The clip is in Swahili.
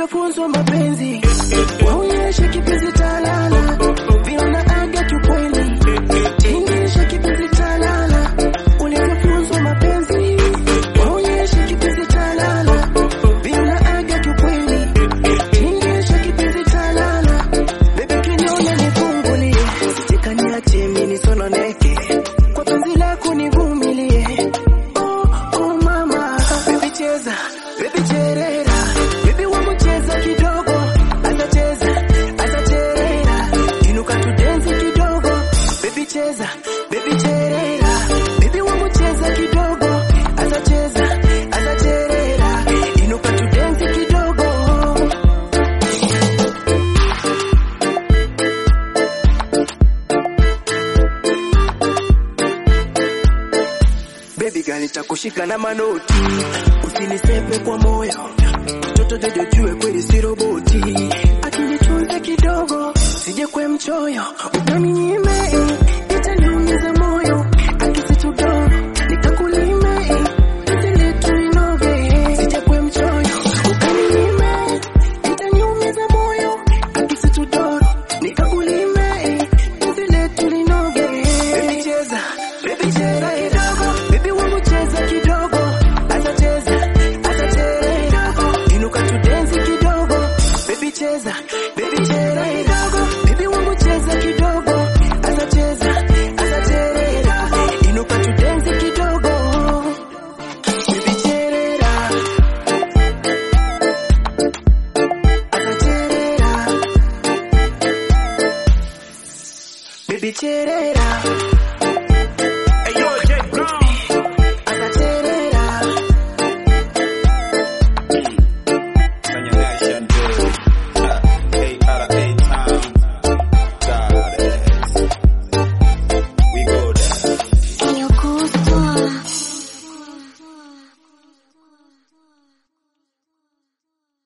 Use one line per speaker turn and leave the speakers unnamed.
ulivyofunzwa mapenzi, waonyeshe kipenzi talala, viona aga kiukweli, tingisha kipenzi talala, ulivyofunzwa mapenzi, waonyeshe kipenzi talala, viona aga kiukweli, tingisha kipenzi talala, bebe kinyona nifungulie, sikaniache mimi nisononeke, kwa penzi lako nivumilie. Oh, oh mama, baby cheza, baby cherera, baby wangu cheza kidogo, atacheza, atacherera, inuka tudensi kidogo, baby cheza, baby cherera, baby wangu cheza kidogo, atacheza, atacherera, inuka tudensi kidogo. Baby girl nitakushika na manoti, usinisepe kwa moyo, mtoto dede jue kweli si roboti, akinitunza kidogo, sije kwe mchoyo, ukaninyime, itaniumiza moyo, akisitudoro, nikakulime, penzi letu linoge, sije kwe mchoyo, ukaninyime, itaniumiza moyo, akisitudoro, nikakulime, penzi letu linoge. Baby cheza, baby cheza kidogo, baby wangu cheza kidogo, atacheza, atacheza kidogo, inuka tudensi kidogo, baby cheza, baby cheza kidogo, baby wangu cheza kidogo, atacheza, atacheza, inuka tudensi kidogo, baby cheza, atacheza, baby cheza.